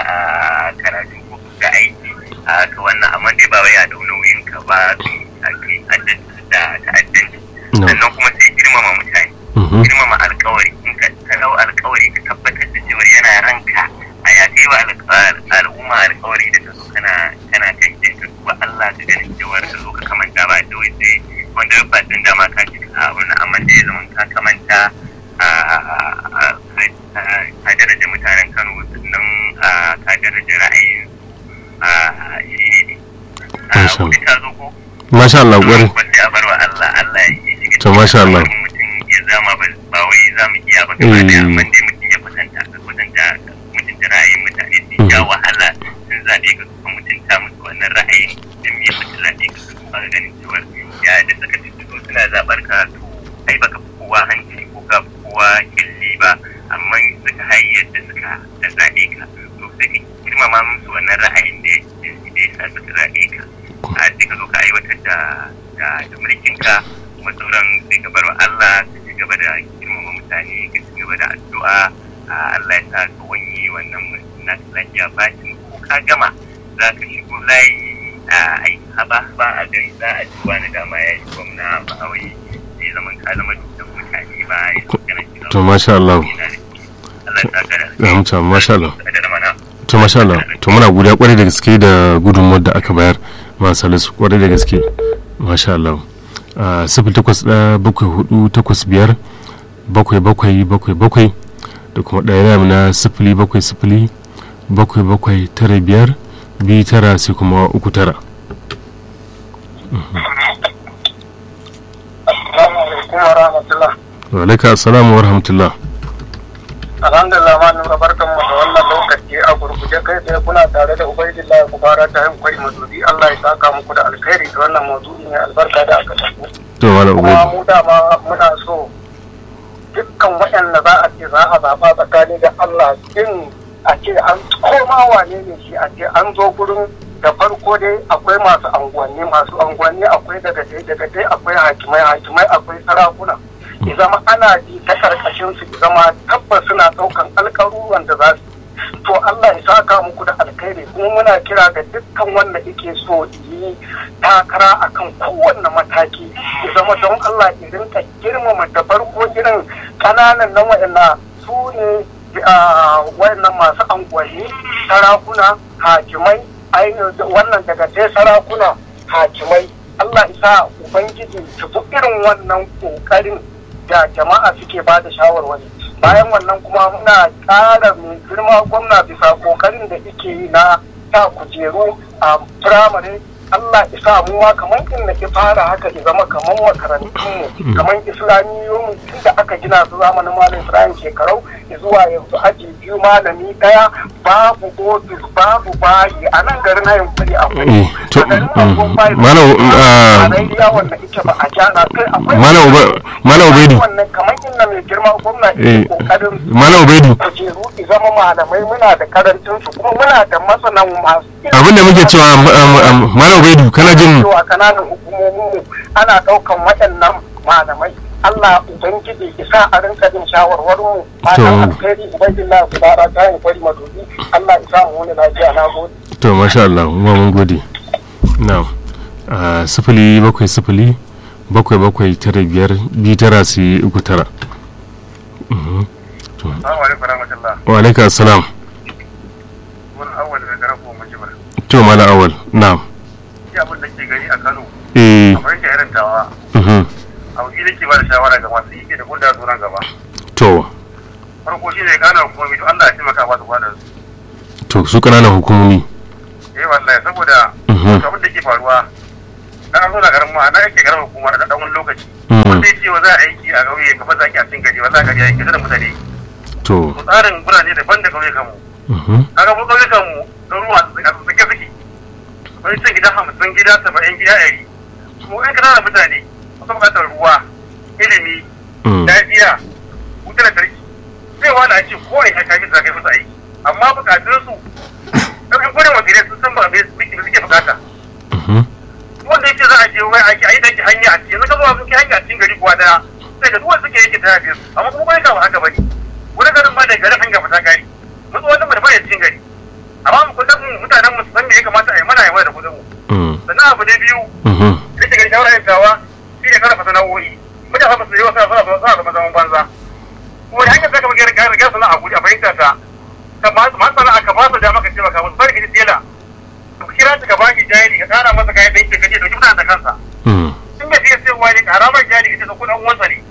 ah, karatu ko ka fita aiki a ka wannan amma dai ba wai a dau nauyin ka ba a kai addanci da ta'addanci No. sannan kuma sai girmama mutane Mhm. girmama alkawari in ka ka dau alkawari ka tabbatar da cewa yana ranka a ya kai wa al- al'umma alkawari da ka zo kana kana kan kin ka duba Allah ka ganin cewa ka zo ka kamanta ba da wai sai wanda ba din da ma ka ci a wannan amma da ya zama ka kamanta a a- a- ka daraja mutanen Kano sannan a ka daraja ra'ayin a shi ne a Masha wani ta zo ko masha Allah ƙwarai ba sai a bar wa Allah Allah ya shiga To, masha Allah. cikin mutum ya zama ba ba wai za mu iya ba gaba Eh. da amma dai mutum ya kwatanta ka kwatanta mutunta ra'ayin mutane sun Mhm. sha wahala sun zaɓe ka kuma mutunta musu wannan ra'ayin da me mutum zaɓe ka su ba ganin cewa ya da suka tuttuto suna zaɓar ka to ai baka fi kowa hanci ko ka fi kowa killi ba amma suka hayyar da suka da zaɓe ka to sai ka girmama musu wannan ra'ayin da ya da ya sa suka zaɓe ka a sai ka zo ka aiwatar da da da mulkin ka kuma sauran sai ka bar wa Allah ka ci gaba da girmama mutane ka ci gaba da addu'a a Allah ya sa ka wanye wannan na lafiya bacin ko ka gama za ka shigo layi a ai haba ba a gari za a ci wani dama ya yi gwamna ba wai sai zaman ka zama dukkan mutane ba ya zo kana shiga to masha Allah yana da shi. Allah Allah ya saka da ya mutu masha Allah da mana to masha Allah to muna godiya kwarai da gaske da gudunmuwar da aka bayar ma salisu kwarai da gaske masha Allah a sifil takwas ɗaya bakwai hudu takwas biyar bakwai bakwai bakwai bakwai da kuma ɗaya na sifili bakwai sifili bakwai bakwai tara biyar biyu tara sai kuma uku tara Assalamu alaikum wa rahmatullah. wa alaika assalamu wa rahmatullah Alhamdulillah ma nura barkan mu da wannan lokaci a gurguje kai tsaye kuna tare da Ubaidillah Kubara ta yin kwari mazubi Allah ya saka muku da alkhairi da wannan mazubi mai albarka da aka tafi. to malam Kuma ubaidi mu dama muna so dukkan waɗanda za a ce za a zaɓa tsakani da Allah in a ce an koma wane ne shi a ce an zo gurin da farko dai akwai masu anguwanni masu anguwanni akwai daga dai daga dai akwai hakimai hakimai akwai sarakuna ya zama ana ji ta karkashin su ya zama tabbas suna ɗaukan alƙaruran da za su to Allah ya saka muku da alkhairi kuma muna kira ga dukkan wanda yake so yi takara akan kowanne mataki ya zama don Allah ya rinka girmama da farko irin kananan nan wa'anda su ne wayannan masu angwani sarakuna hakimai ainihin wannan daga sai sarakuna hakimai Allah isa ubangiji su fi irin wannan kokarin da jama'a suke ba da shawarwari bayan wannan kuma muna ƙara mai girma gwamna bisa kokarin da yake yi na sa kujeru a firamare Allah isa mu ma kamar in na ki fara haka ya zama kamar makarantun mu kamar islamiyoyin tun da aka gina su zamanin malam Ibrahim shekarau zuwa yanzu aji biyu malami daya babu ofis babu bayi a nan garin hayin kuri akwai Eh, to, a garin mm, Angon bayi Malam, ah, tarayya wanda ike ba a gyara kai akwai Malam Uba- Malam Ubaidu. wannan kamar inda mai girma gwamna Eh, ke kokarin malam ubaidu kujeru ki zama malamai muna da karancin su kuma muna da masanan masu abinda muke cewa um, um, malam ubaidu kana jin cewa kananan hukumomin mu ana daukan waɗannan malamai Allah ubangiji isa a rinka jin shawarwarin mu To. matan alkhairi ubangiji ku bara ta yin kwari madubi Allah isa mu wani lafiya na gode to masha Allah kuma mun gode na sifili bakwai sifili bakwai bakwai tara biyar biyu tara su yi uku tara Mhm. To, Assalamu alaikum warahmatullah wa alaika assalam wani awwal da garan ko mun jibar to malam awal na shi abin da ke gani a Kano eh kamar yake irin tawa mhm. abu shi nake ba da shawara ga masu yake da gunda zuwa gaba to farko shi ne kana hukumomi to Allah ya taimaka ba su kwada su to su kananan hukumomi eh wallahi saboda Mhm. abin da ke faruwa dan an zo da garin ma na yake garin hukuma da dan wani lokaci Mhm. wanda ya ce wa za a aiki a ƙauye kamar za a a cikin gari wallahi gari ya yake da mutane to to tsarin birane daban da ƙauyukan mu mhm. kaga mu ƙauyukan mu garuruwa a tsake suke wani cin gida hamsin gida saba'in gida ɗari mu ɗan ƙananan mutane masu buƙatar ruwa ilimi Mm. lafiya wutar lantarki zai wala a ce kowane ya kaji da kai musu aiki amma bukatun su ɗan gudun wakilai sun san ba me suke bukata Mhm. wanda yake za a je wai ake ayi danki hanya a cikin zaka zuwa sun kai hanya a cikin gari kuwa daya sai ga duwan suke yake tana biyu amma kuma bai kawo haka bane wani garin ma da garin hanya fita gari mutu wanda mai bane cikin gari amma mu kudin mu mutanen mu su san me ya kamata a yi mana yawa da kudin mu Mm. sannan abu na biyu Mhm. rike gari shawara yin tawa shi ne karfafa sana'o'i mutane ba su yi wasu suna suna zama zaman banza kuma da hanyar zaka magana gari gari sana'a guji a fahimta ta ka ba su masu sana'a ka ba su dama ka taimaka musu bari ka ji tela ka kira ta ka ba shi jari ka kara masa kayan ɗinki ka ce dauki mutane da kansa Mm. in da fiye sayarwa ne karamar jari ita da kudin uwansa ne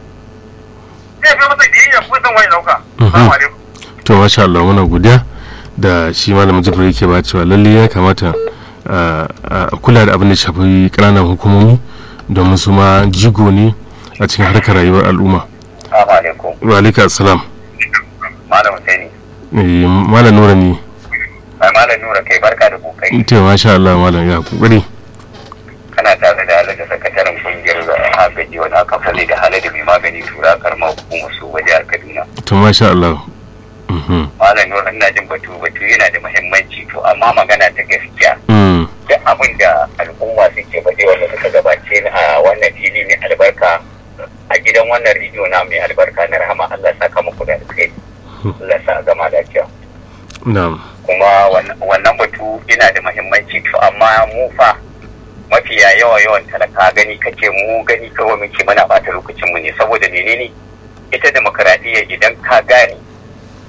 zai fi masa biyayya ko san wani dauka assalamu alaikum to masha Allah muna godiya da shi malamin jibril yake ba cewa lalle ya kamata a a kula da abin da shafi ƙananan hukumomi domin su ma jigo ne a cikin harkar rayuwar al'umma Assalamu alaikum wa alaika assalam malam Husaini eh malam nura ne ai malam Nura kai barka da kokari to masha Allah malam ya kokari kana tare da Alhaji sakataren kungiyar agaji wani aka sani da halali mai magani tura karamar hukumar su waje a Kaduna to masha Allah mhm malam Nura ina jin batu batu yana da muhimmanci to amma magana ta gaskiya mm duk abin da al'umma suke baje wanda suka gabace ni a wannan fili mai albarka a gidan wannan rediyo na mai albarka na rahama Allah ya saka muku da alkhairi Allah ya sa a gama lafiya na'am kuma wan- wannan batu yana da muhimmanci to amma mu fa mafiya yawa yawan talaka gani kake mu gani kawai muke muna bata lokacin mu ne saboda menene ita demokaradiyya idan ka gane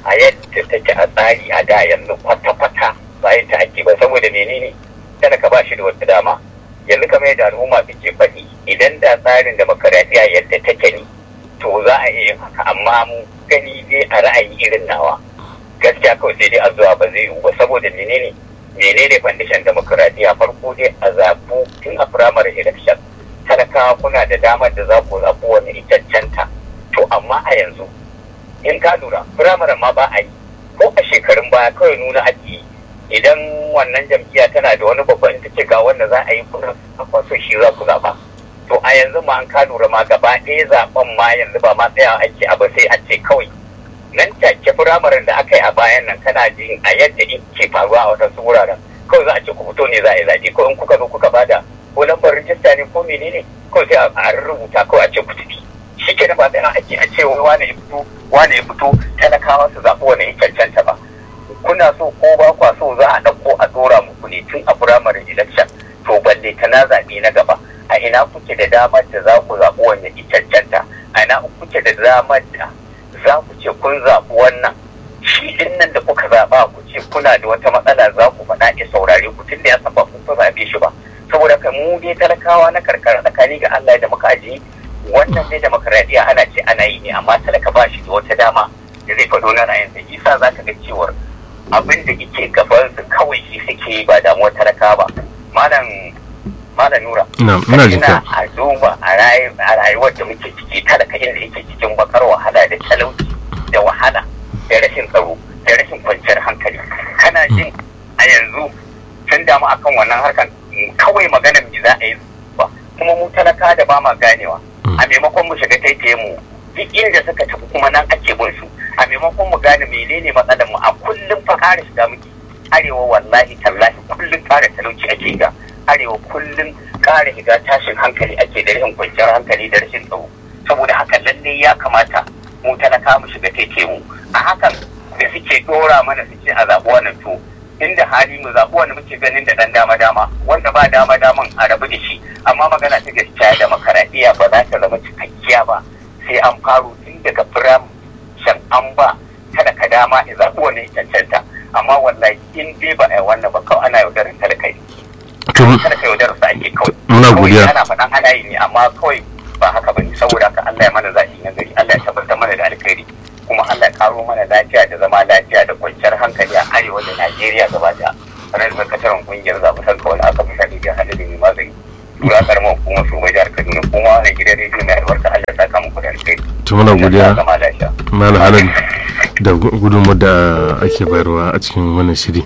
a yadda take a tsari a da yanzu kwata-kwata bayan ta ake ba saboda menene talaka ba shi da wata dama yanzu kamar yadda al'umma suke faɗi idan da tsarin demokaradiyya yadda take ne to za a iya yin haka amma mu gani dai a ra'ayi irin nawa gaskiya kawai sai dai a zuwa ba zai yiwu ba saboda menene menene foundation demokaradiyya farko dai a zabu tun a primary election talakawa kuna da damar da za ku zaɓi wani itaccenta to amma a yanzu in ka lura firamare ma ba a yi ko a shekarun baya kawai nuna ake yi idan wannan jam'iyya tana da wani babban ita ce ga wanda za a yi kuna kwaso shi za ku zaɓa to a yanzu ma an ka lura ma gaba ɗaya zaɓen ma yanzu ba ma tsaya ake abu sai a ce kawai nan take firamaren da aka yi a bayan nan kana jin a yadda ke faruwa a wasu wuraren kawai za a ce ku fito ne za a yi zaɓe ko in kuka zo kuka bada ko lambar rijista ne ko menene kawai sai a rubuta kawai a ce ku tafi shi ke ba tsaya ake a ce wane ya fito wane ya fito talakawa su zaɓi wani ya cancanta ba kuna so ko ba kwa so za a ɗauko a ɗora muku ne tun a firamare election to balle ta na zaɓe na gaba a ina kuke da damar da za ku zaɓi wanda ya cancanta a ina kuke da damar da za ku ce kun zaɓi wannan shi din nan da kuka zaɓa ku ce kuna da wata matsala za ku faɗa ya saurare ku tun da ya saba kun zaɓe shi ba saboda ka mu dai talakawa na karkara tsakani ga Allah da muka ajiye wannan dai demokradiyya ana ce ana yi ne amma talaka ba shi da wata dama da zai faɗo na ra'ayinsa isa za ka ga cewar abin da yake gaban su kawai shi suke yi ba damuwar talaka ba malam malam nura ina jin ka a duba a rayuwar da muke ciki talaka inda yake cikin bakar wahala da talauci da wahala da rashin tsaro da rashin kwanciyar hankali kana jin a yanzu sun damu akan wannan harkan kawai maganar me za a yi ba kuma mu talaka da ba ma ganewa a maimakon mu shiga taitaye mu duk inda suka tafi kuma nan ake bin su a maimakon mu gane menene matsalar mu a kullum fa kare shiga muke arewa wallahi tallahi kullum kare talauci ake ga arewa kullum kare shiga tashin hankali ake da rashin kwanciyar hankali da rashin tsaro saboda haka lalle ya kamata mu talaka mu shiga taitaye mu a hakan da suke dora mana su ce a zaɓi wannan to inda hali mu zaɓi wanda muke ganin da ɗan dama dama wanda ba dama daman a rabu da shi amma magana ta gaskiya da makaraɗiya ba za ta zama cikakkiya ba sai an faro tun daga firam shan an ba kada ka dama ya zaɓi wani cancanta amma wallahi in dai ba a yi wannan ba kawai ana yaudarar talaka ne talaka yaudarar sa ake kawai muna godiya ana faɗan ana yi ne amma kawai ba haka ba ne saboda haka Allah ya mana zaɓi na gari Allah ya tabbatar mana da alkhairi kuma Allah ya karo mana lafiya da zama lafiya da kwanciyar hankali a arewa da Najeriya gaba da ranar zakataren kungiyar zaɓutar kawai aka fi sani da hada da mai magani tura karamar hukumar su bai jihar Kaduna kuma wani gidan rediyo mai albarka Allah ya saka muku da alkhairi to muna godiya zama lafiya malam halal da gudunmawar da ake bayarwa a cikin wannan shiri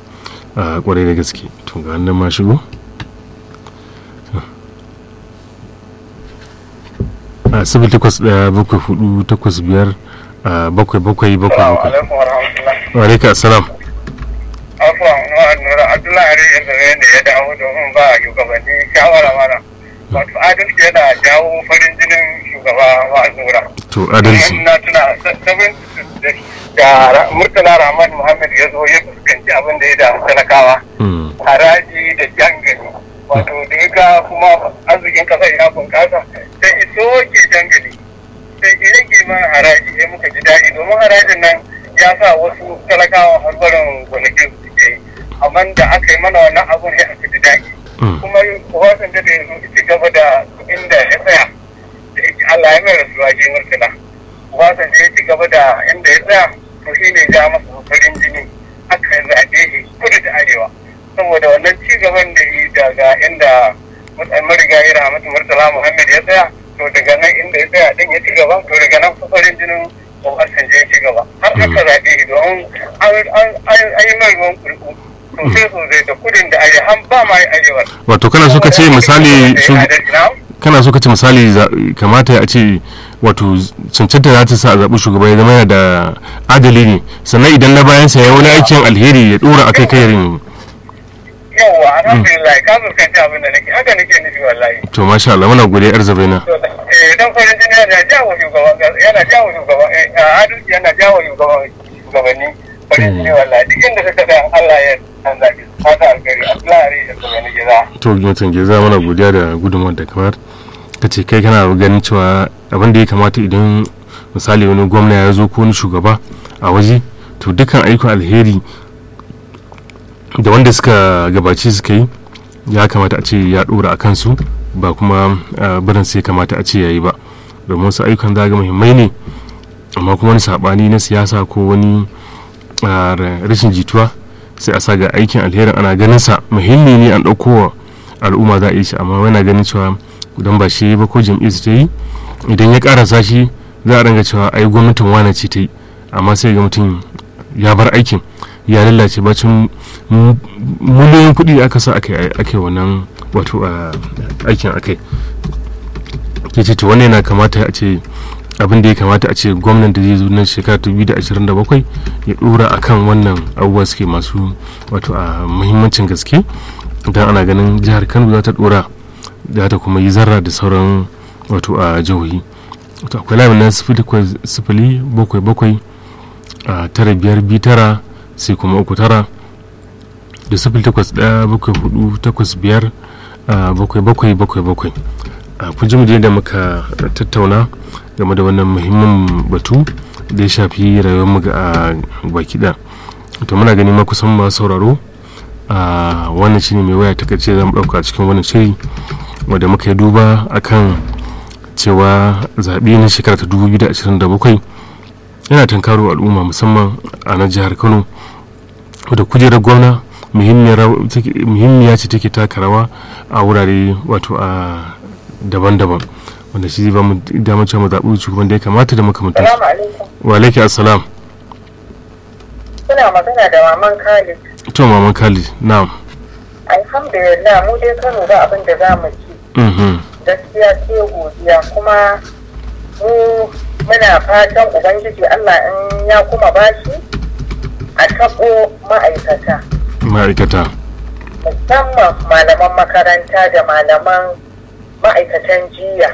a kwarai da gaske to ga nan ma shigo a sifil takwas ɗaya bakwai hudu takwas biyar a bakwai bakwai bakwai bakwai alaikum warahmatullahi wa alaika assalam afuwan wa nura abdullahi rai yanzu ne da ya dawo domin ba shugabanni shawara mana wato adalci yana jawo farin jinin shugaba wa nura to adalci na tuna sabin da murtala rahman muhammad ya zo ya fuskanci abin da ya da talakawa Mm, haraji da jangali wato da ya ga kuma arzikin kasar ya bunkasa sai iso ke jangali sai ya rage mana haraji sai muka ji daɗi domin harajin nan ya sa wasu talakawa har barin gonakin su suke yi amma da aka yi mana wannan abun sai aka ji daɗi mm, kuma wasan da ya zo ci gaba da inda ya tsaya da yake Allah ya mai rasuwa shi murtala wasan da ya ci gaba da inda ya tsaya to shi ne ja masa farin jini aka zaɓe shi kudu da arewa saboda wannan ci gaban da yi daga inda marigayi rahmatu murtala muhammad ya tsaya to daga nan inda ya tsaya din ya ci gaba to daga nan farin jinin Obasanjo ya ci gaba har aka zaɓe shi domin an yi mai ruwan kurku sosai sosai da kudin da arewa har ba ma yi arewa wato kana so ka ce misali su- Na'am? kana so ka ce misali za- kamata a ce wato cancanta za ta sa a zaɓi shugaba ya zama yana da adali ne sannan idan na bayansa ya wani aikin alheri ya ɗora a kai kai yin yawwa alhamdulillah ka fuskanci abin da nake haka nake nufi wallahi to masha Allah muna godiya yar zabaina To, eh dan farin jini yana jawo shugaban kasa- yana jawo shugaban eh, a adalci yana jawo shugaban shugabanni farin jini wallahi duk inda ka kada Allah ya san zaɓi haka alkari Allah ya shugabanni gida to mutum ke za mana godiya da gudunmawar da kamar ka ce kai kana ganin cewa abin da ya kamata idan misali wani gwamna ya zo ko wani shugaba a waje to dukkan ayyukan alheri da wanda suka gabaci suka yi ya kamata a ce ya dora a kansu ba kuma barin sai kamata a ce ya yi ba domin wasu ayyukan zaga muhimmai ne amma kuma wani sabani na siyasa ko wani rashin jituwa sai a sa ga aikin alherin ana ganin sa muhimmi ne an ɗauko al'umma za a yi shi amma wani ganin cewa idan ba shi ba ko jam'iyyar su ta yi idan ya karasa shi za a ranga cewa ai gwamnatin wane ce ta yi amma sai ga mutum ya bar aikin ya lalace bacin miliyoyin kuɗi da aka sa ake wannan wato aikin akai ke ce to wannan yana kamata a ce abin da ya kamata a ce gwamnan da zai zo nan shekara 2027 ya dora akan wannan abubuwa suke masu wato a muhimmancin gaske don ana ganin jihar kano za ta dora za ta kuma yi zarra da sauran wato a jihohi to akwai lamin na sifili bakwai bakwai a tara biyar bi tara sai kuma uku tara da sifili takwas daya bakwai hudu takwas biyar bakwai bakwai bakwai bakwai kun ji mu da muka tattauna game da wannan muhimmin batu da ya shafi rayuwar mu ga baki da to muna gani ma kusan ma sauraro a wannan shine mai waya ta kace zan dauka a cikin wannan shiri wanda muka yi duba akan cewa zaɓe na shekara ta 2027 yana tankaro al'umma musamman a nan jihar kano da kujerar gwamna muhimmiya ce take taka rawa a wurare wato a daban-daban wanda shi zai ba mu damar cewa mu zaɓi shugaban da ya kamata da makamantar wa alaiki assalam Kuna magana da maman Khalid. to maman khalid na'am Alhamdulillah mu dai Kano ba abin da za mu ci. Gaskiya sai godiya kuma mu muna fatan Ubangiji Allah in ya kuma bashi a taɓo ma'aikata. ma'aikata Musamman malaman makaranta da malaman ma'aikatan jiya.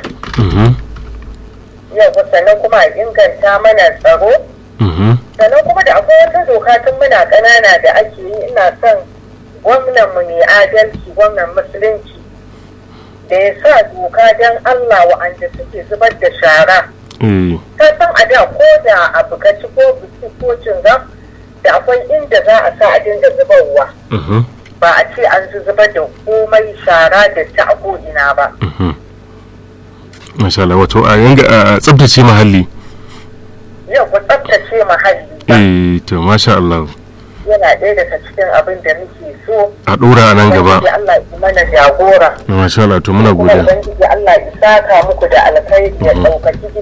Yau sannan kuma a inganta mana tsaro. sannan kuma da akwai wata doka tun muna ƙanana da ake yi ina son gwamnan mu ne adalci gwamnan musulunci da ya sa doka don Allah wa'anda suke zubar da shara ka san a da ko da abu ka ci ko biki ko cinga da akwai inda za a sa a dinga zubarwa ba a ce an zubar da komai shara da ta a ina ba masha Allah wato a yanga a tsabtace muhalli yau ku tsabtace muhalli eh to masha Allah yana ɗaya daga cikin abin da muke so a dora a nan gaba Ubangiji Allah ya mana jagora masha Allah to muna kuma godiya Ubangiji Allah ya saka muku da alkhairi ya ɗaukaki gidan